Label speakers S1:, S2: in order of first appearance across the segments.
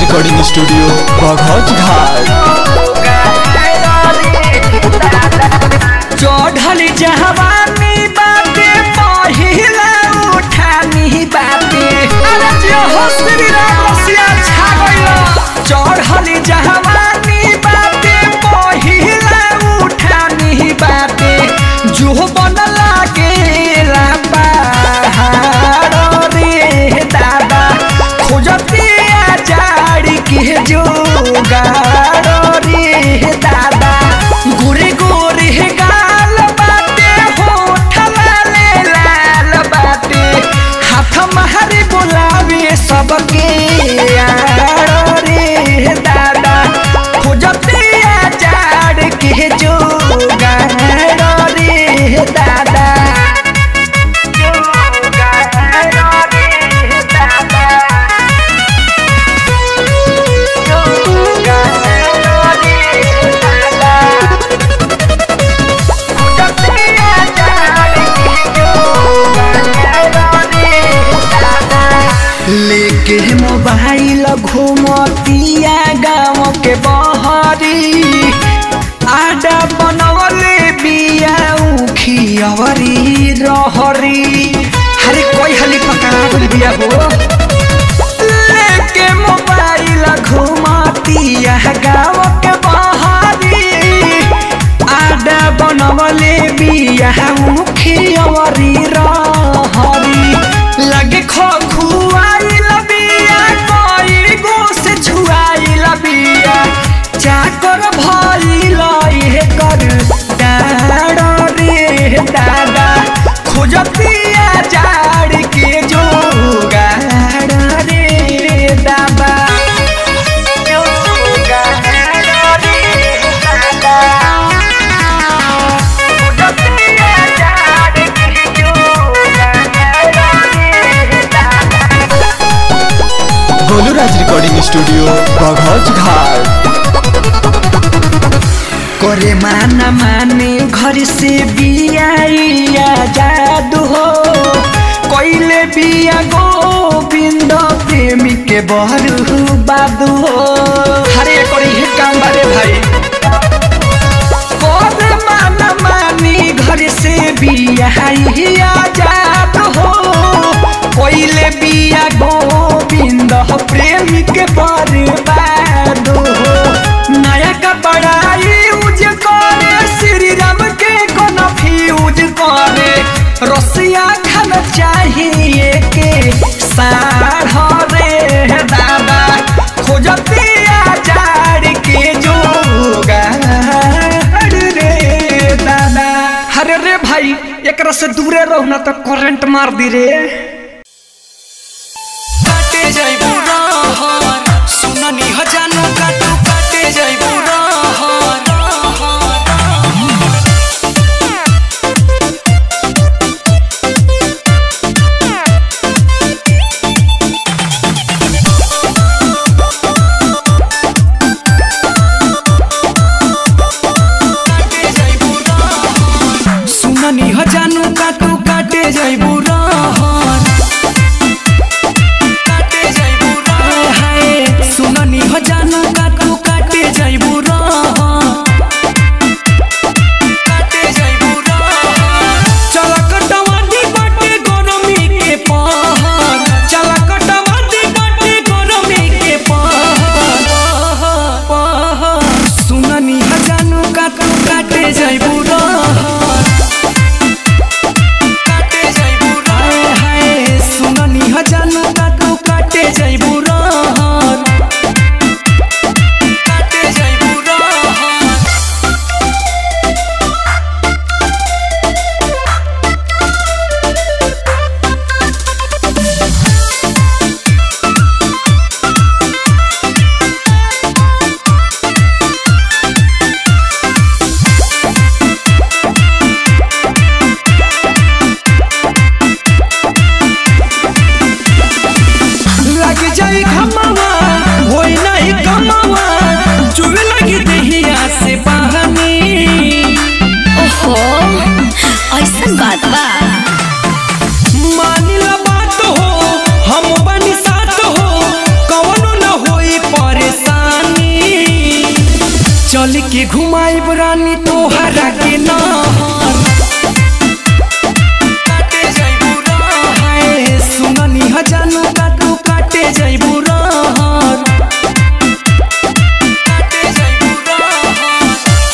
S1: Recording studio बघौच घाट
S2: चढ़ल जहवानी बाटे पहिला उठानी बाटे अरे जे हो श्री राम रसिया छा गइल चढ़ल जहवानी बाटे पहिला उठानी बाटे जो बन लागेला पहाड़ रे दादा खोजतिया जाड़ी के जोगाड़ रे दादा गोरे गोरे गाल बाटे होठ लाले लाल बाटे हाथ मारे बोलावे सबके यार रे दादा खोजतिया जाड़ के जोगाड़ रे दादा जोगाड़ रे दादा लेके मोबाइल घूमतिया गाँव के बहरी आडा बनवले बिया उखियवरी रहरी हरे कोई हली पकड़ा गइल बिया हो लेके मोबाइल घुमातिया गाँव के बहारी आडा बनवले बिया मुखियवरी रहरी लगे खुआइल बिया कोई गो से छुआइल बिया चाकर भइल इहे कर डाड़ रे दादा खोजतिया जाड़ के जोगाड़ रे दादा जोगाड़ रे दादा खोजतिया जाड़ के जोगाड़ रे दादा
S1: गोलू राज रिकॉर्डिंग स्टूडियो बघौच घाट
S2: करे माना माने घर से बिया जादू हो कोइले बिया गोविंद प्रेमी के बहरू बादू हो हरे करी हे काम बारे भाई करे माना मानी घर से बिया जादू हो कोइले बिया गोविंद प्रेमी के बर्बाद हो नया कपड़ा यूज करे श्री राम के कोनो फ्यूज करे रसिया खान चाहिए के साढ़ रे दादा खोजतिया जाड़ के जोगाड़ रे दादा अरे रे भाई एकरा से दूरे रहो ना तो करंट मार दी रे काटे जाइबू रहर सुननी ह जानो काटू काटे जाइबू रहर काटे जाइबू रहर सुननी ह जानो काटू काटे जाइबू रहर काटे जाइबू रहर हाय सुननी ह जानो काटू काटे जाइबू रहर काटे जाइबू रहर चल कटवादी बाटे गरमी के पहर चल कटवादी बाटे गरमी के पहर पहर सुननी ह जानो काटू काटे जाइबू रहर काटे जाइबू रहर हाय सुननी ह जानो काटू काटे जाइबू रहर काटे जाइबू रहर चल के घुमाई रानी तोहरा के नहर काटे जइबू रहर सुननी ह जानू का तू काटे जइबू रहर काटे जइबू रहर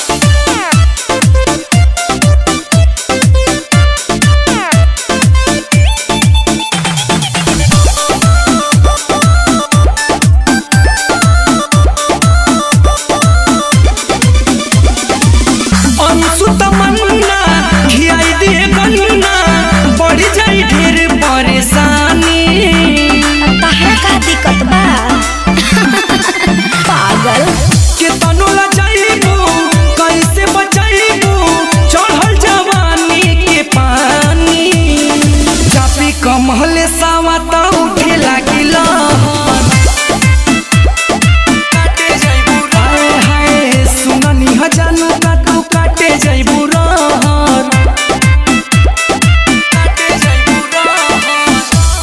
S2: अंशु तमन्ना खियाई दे गन्ना बढ़ जाई ढेर परेशानी
S3: तहरा का दिक्कत बा पागल
S2: के तनु ला जाइबू कैसे बचाइबू चढ़ल जवानी के पानी चापी कमहले सावा त उठे लागिल काटे जइबू हाय हाय सुननी ह जानू का तू काटे जइबू रहर काटे जइबू रहर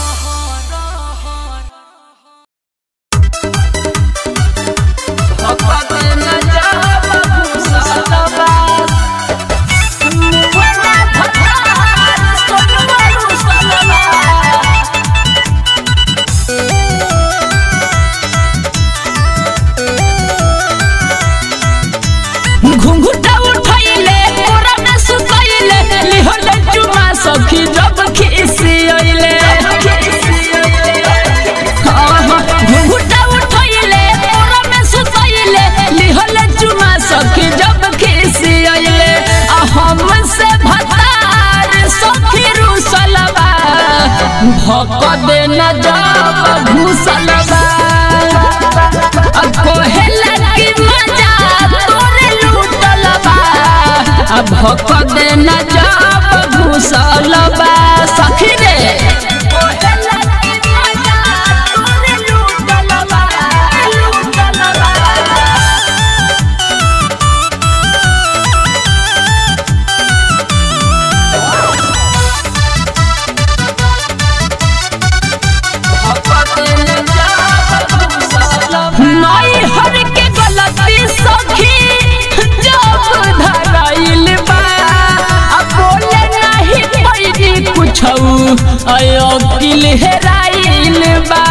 S4: घुंघुटा उठैले कोरा में सुतैले लिहले चुमा सखी जब खिसियैले आहा, घुंघुटा उठैले कोरा में सुतैले लिहले चुमा सखी जब खिसियैले आ हमसे भतार सखी रुसलबा भक दे न जब घुसलबा आ कोहेला की मजा तोरे लूटल बा आ भक दे न जब घुसल बा सखी रे कोहेला की मजा तोरे लूटल बा लूटल बा नाई हर के गलती सखी जब धराइल बा आ बोले नहीं पैनी कुछौ अयो किल हेराइल बा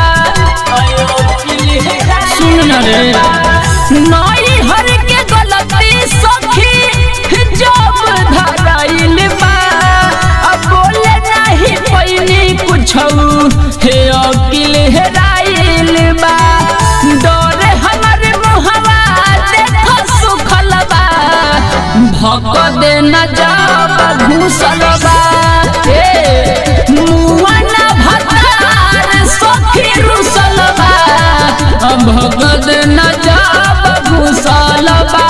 S4: सुन न रे नाई हर के गलती सखी जब धराइल बा आ बोले नहीं पैनी कुछौ हे अकिल हेराइल बा डरे हमर मुहवा देख सुखल बा भक दे न जाब घुसल बा ए मुआ न भतार सखी रुसल बा भक दे न जाब घुसल बा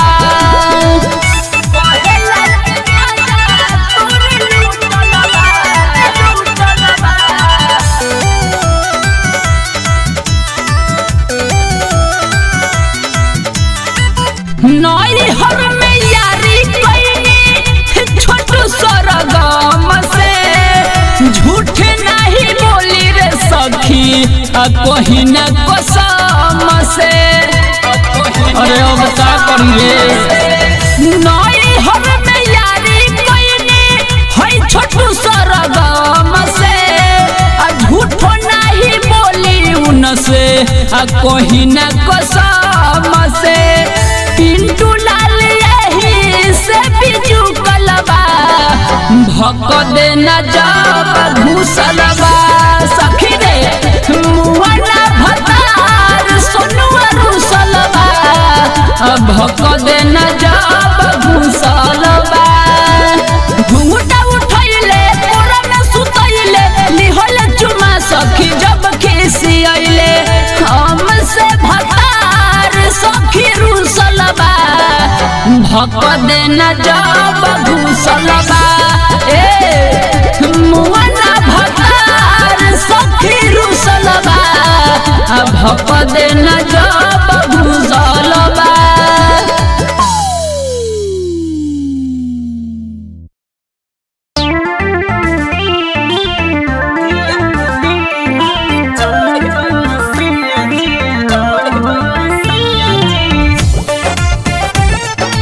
S4: नई हर में यारी कैनी छोटू सरगम से झूठ नहीं बोली रे सखी आ कहीं न कसम से अरे अब का करी रे नई हर में यारी कैनी है छोटू सरगम से आ झूठ नहीं बोली उन से आ कहीं न कसम से पिंटू लाल यही से बिजू कलबा भक दे न जब घुसलबा सखी रे मुआना भतार सोनुआ रुसलबा भक दे न जब घुसलबा घुंघटा उठैले कोरा में सुतैले लिहल चुमा सखी जब खिसियैले हमसे भतार सखी रुसलबा भक दे न जब घुसलबा ए मुआना भतार सखी रुसलबा भक दे न जब घुसलबा
S3: Thank you.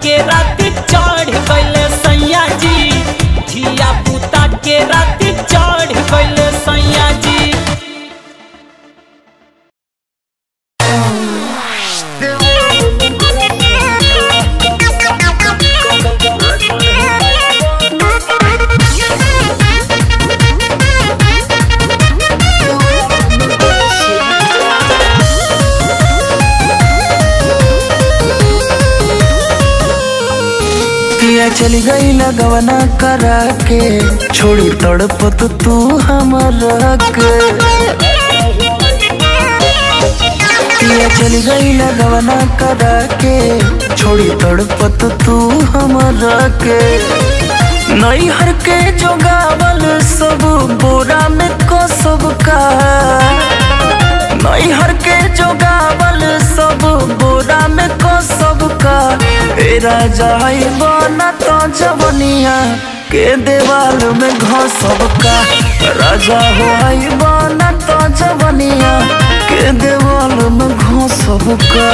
S4: के राती चढ़ गइले सैया जी धिया पुता के राती चढ़ गइले सैया जी
S2: पिया चली गई लगवना करा के छोड़ी तड़पत तू हमरा के पिया चली गई लगवना करा के छोड़ी तड़पत तू हमरा के नैहर के जोगावल सब बोरा में को सब का नैहर के जोगावल सब बोरा में को सब का ए राजा बना तो जवनिया के देवाल में घसब का राजा हो आई बना तो जवनिया के देवाल में घसब का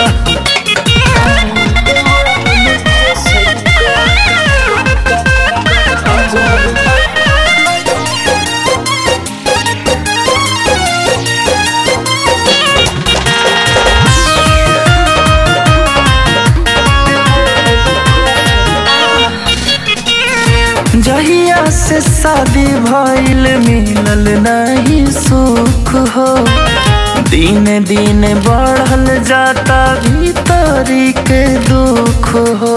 S2: जहिया से शादी भइल मिलल नहीं सुख हो दिन दिन बढ़ल जाता भीतरी के दुख हो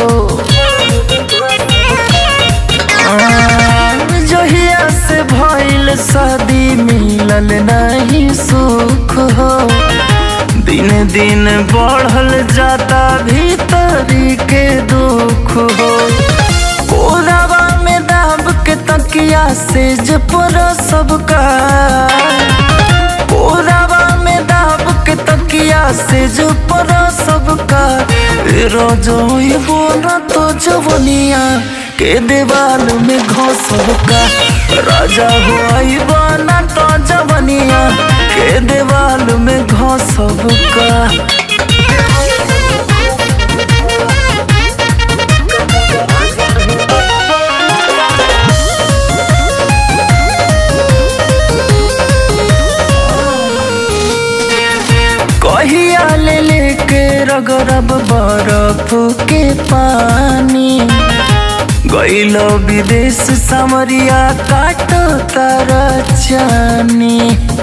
S2: आ, जहिया से भइल शादी मिलल नहीं सुख हो दिन दिन बढ़ल जाता भीतरी के दुख हो कोरावा में दाब के तकिया से जपर सबका कोरावा में दाब के तकिया से जपर सबका रोजोई बोला तो जवनिया के दीवाल में घोसबका राजा हो आई बना तो जवनिया के दीवाल में घोसबका कहिया ले लेके रगरब बरफ के पानी गैल विदेश समरिया काटो तारा चानी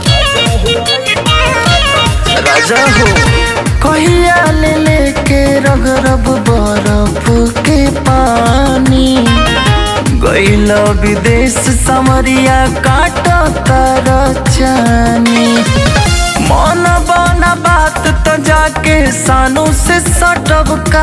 S2: राजा हो कहिया ले लेके रगरब बरफ के पानी गैल विदेश समरिया काटो तारा चानी मन बना बात तो जाके सानू से सटब का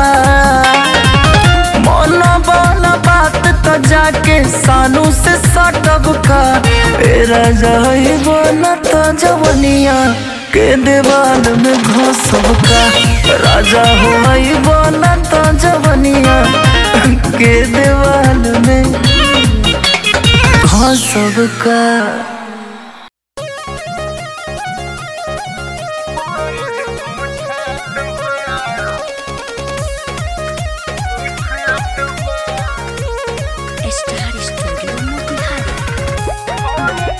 S2: मन बना बात तो जाके सानू से सटब का तेरा जाई बना तो जवनिया के देवाल में घोसब का राजा हो आई बना तो जवनिया के देवाल में घोसब का
S3: स्टार स्टूडियो मोतिहारी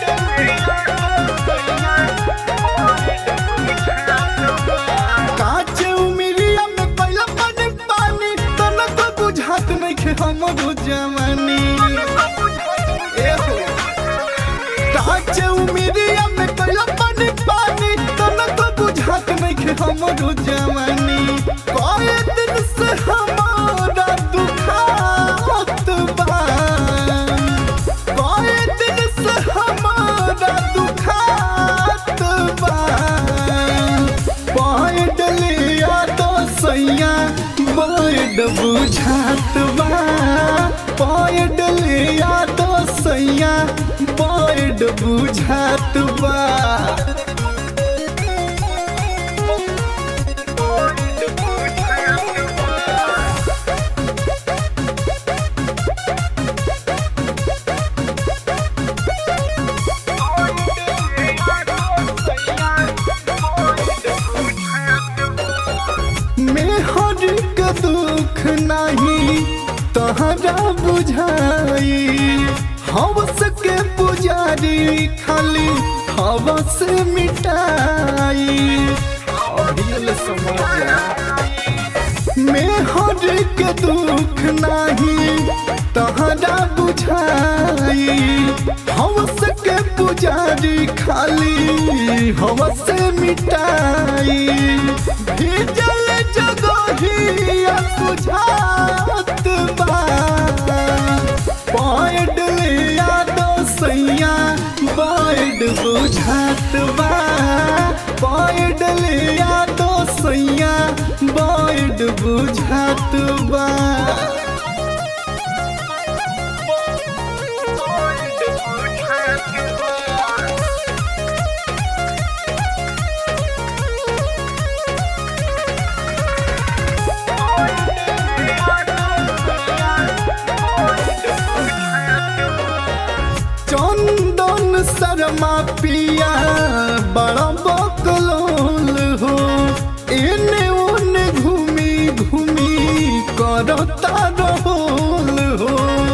S5: काचे उमिरिया में पहला पानी पानी तन तो बुझात नहीं खे हम जवानी ए हो। काचे उमिरिया में पहला पानी पानी तन तो बुझात नहीं खे हम जवानी कई दिन से हमारा दुखात बा कई दिन से हमारा दुखात बा पैडलिया तो सैया बड़ बुझात बा पैडलिया तो सैया बड़ बुझात बा मेहर के दुख नहीं नहीं तहरा बुझाई हवस के पुजारी खाली हवस मिटाई अभियल समझ में हर के दुख नहीं तहरा बुझाई हवस के पुजारी खाली हवस मिटाई भीजल जगहिया सुझात बा पॉइंट लिया दो सैया बॉइड बुझात बा पॉइंट लिया दो सैया बॉइड बुझात बा चंदन शर्मा पिया बड़ा बकलोल हो एने ओने घूमी घूमी करता रहोल हो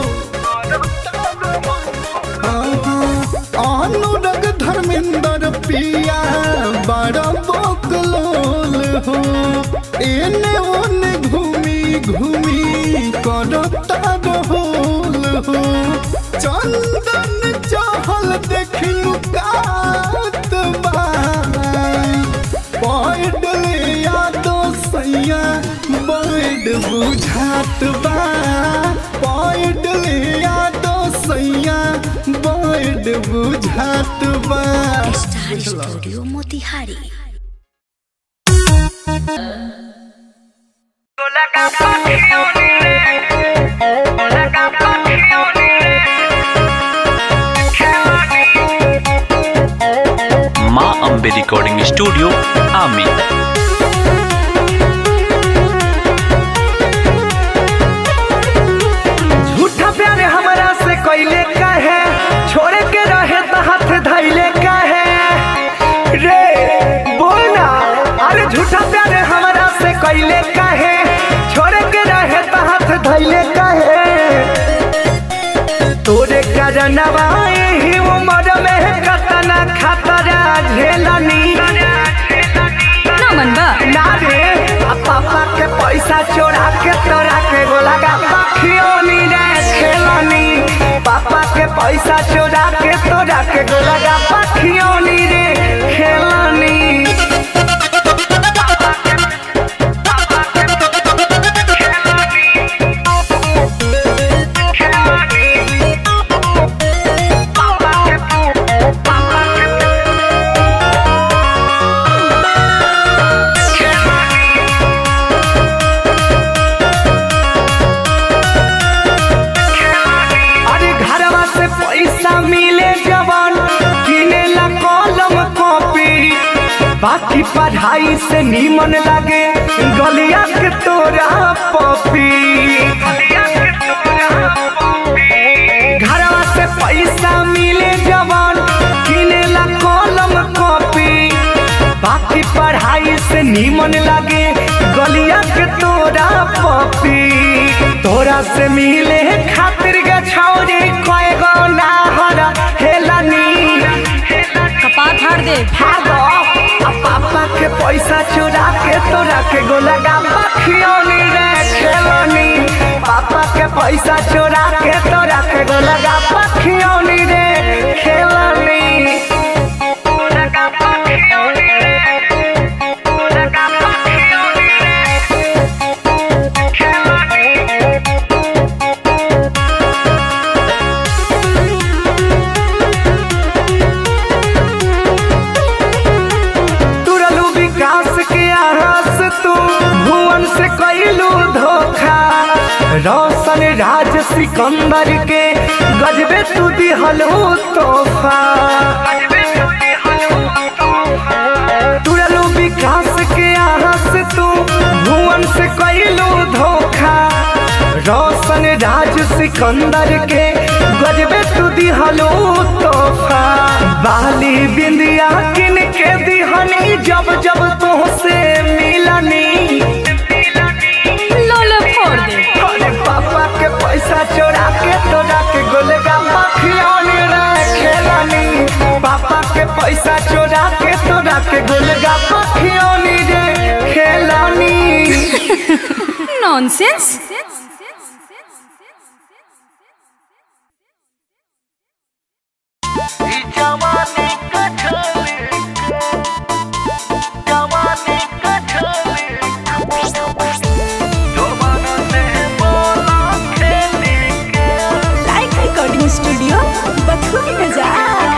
S5: आहा, अनुराग धर्मेंद्र पिया बड़ा बकलोल हो एने ओने घूमी घूमी करता रहोल हो चंदन चहल देखियो कात बा पॉइंट लिया दो सैया बॉइड बुझात बा पॉइंट लिया दो सैया बॉइड बुझात बा
S3: स्टार स्टूडियो मोतिहारी
S6: माँ अम्बे रिकॉर्डिंग स्टूडियो आमी
S2: झूठा प्यार हमरा से कैले काहे छोड़े के रहे त हाथ धैले काहे रे बोल ना अरे झूठा प्यार हमरा से कैले काहे छोड़े के रहे त हाथ धैले काहे तोरे करनवा ही उम्र में कतना खतरा झेलनी
S7: ना मन बा
S2: ना रे आ पापा के पैसा चोरा के तोरा के गोला का पखियोनी रे खेलनी पापा के पैसा चोरा के तोरा के गोला का पखियोनी रे खेलनी अरे घरवा से पैसा मिले जवान किने ला कलम कॉपी बाकी पढ़ाई से नीमन लगे गलिया के तोरा पपी घरवा से पैसा मिले जवान किने ला कलम कॉपी बाकी पढ़ाई से नीमन लगे गलिया के तोरा पपी तोरा से मिले खातिर गछौरी कय गो नाहर हेलनी
S7: कपार फाड़ दे
S2: भागो आ पापा के पैसा चुरा के तोरा के गोलगा पखियोनी रे खेलनी पापा के पैसा चुरा के तोरा के गोलगा पखियोनी रे खेलनी तुरलू विकास के आस तू भुवन से कैलू धोखा रोशन राज सिकंदर के गजबे तू दिहलू तोहफा तुरलू विकास के आस तू भुवन से कैलू धोखा रोशन राज सिकंदर के गजबे तू दिहलू तोहफा बाली बिंदिया किन के दिहनी जब जब तुहसे मिलनी
S7: लोलो फोड़ दे नॉनसेंस लाइक रिकॉर्डिंग स्टूडियो बथुआ बाजार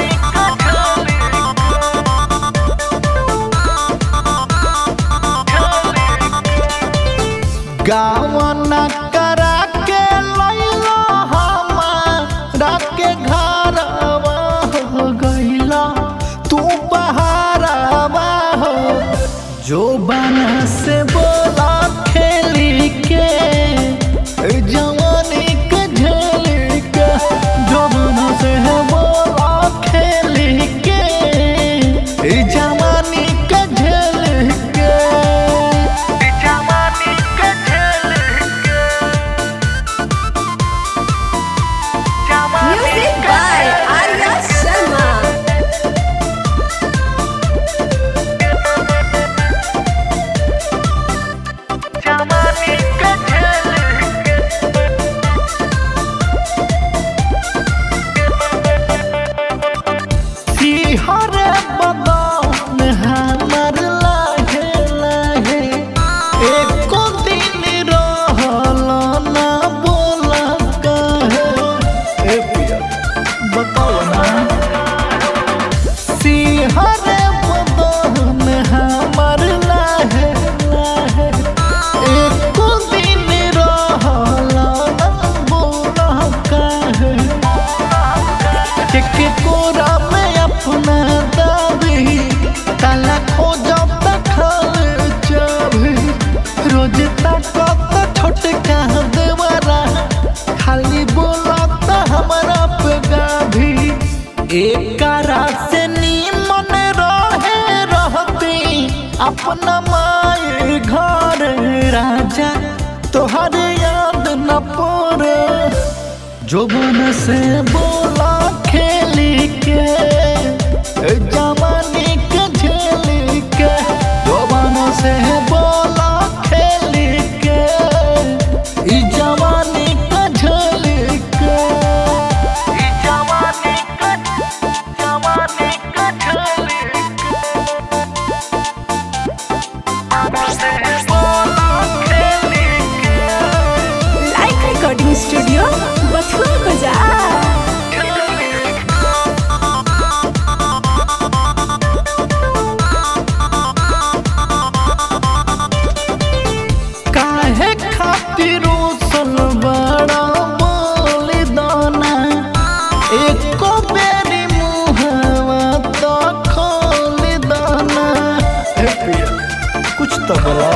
S5: गावना करा के लैला हमारा के घरवा हो गइला तू बहारवा हो जो बना से बोला खेली के ए जवानी के झेली के जो बना से बोला खेली के ए जवानी के झेली के
S7: म्यूजिक बाय आर्या शर्मा
S5: हरे बदन हमर लागे लागे एको दिन रहल ना बोला कहे ए पिया बताओ ना सिहरे बदन हमर लागे लागे एको दिन रहल ना बोला कहे के कोरा में अपना दाबी ताला खोजब त खाल चाबी रोज तक छोटका देवरा खाली बोलत हमरा पे गाभी एक से नीमन रहे रहती अपना माए घर राजा तोहर याद न पड़े जोबन से बोला खेली के ए जवानी के झेली के जोबन से बोला खेली के ई जवानी के झेली के ई जवानी के जवानी के झेली के बोला खेली
S7: लाइक रिकॉर्डिंग स्टूडियो बथुआ बाजार
S5: काहे खातिर उसल बड़ा बोली दाना एको बेरी मुहवा तो खोल दाना हे पिया कुछ तो बोला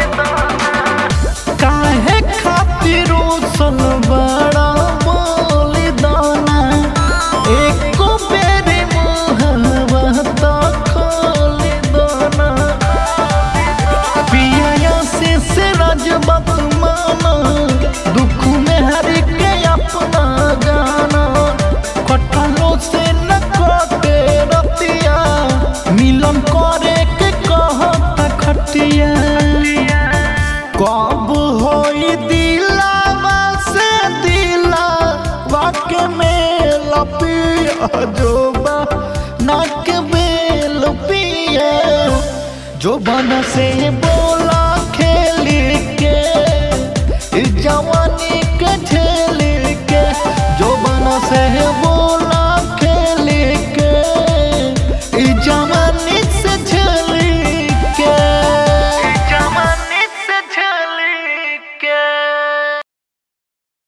S5: काहे खातिर उसल बड़ा बोली दाना एको बेरी मुहवा तो खोल दाना पिया से से राजबत माना दुख में हर के अपना गाना कटलो से न कटे रतिया मिलन करे के कहता खटिया कब होई दिलावा से दिलावा के मेल पिया जोबा नाक बेल पिया जो बन से बोला खेली के ई जवानी के झेल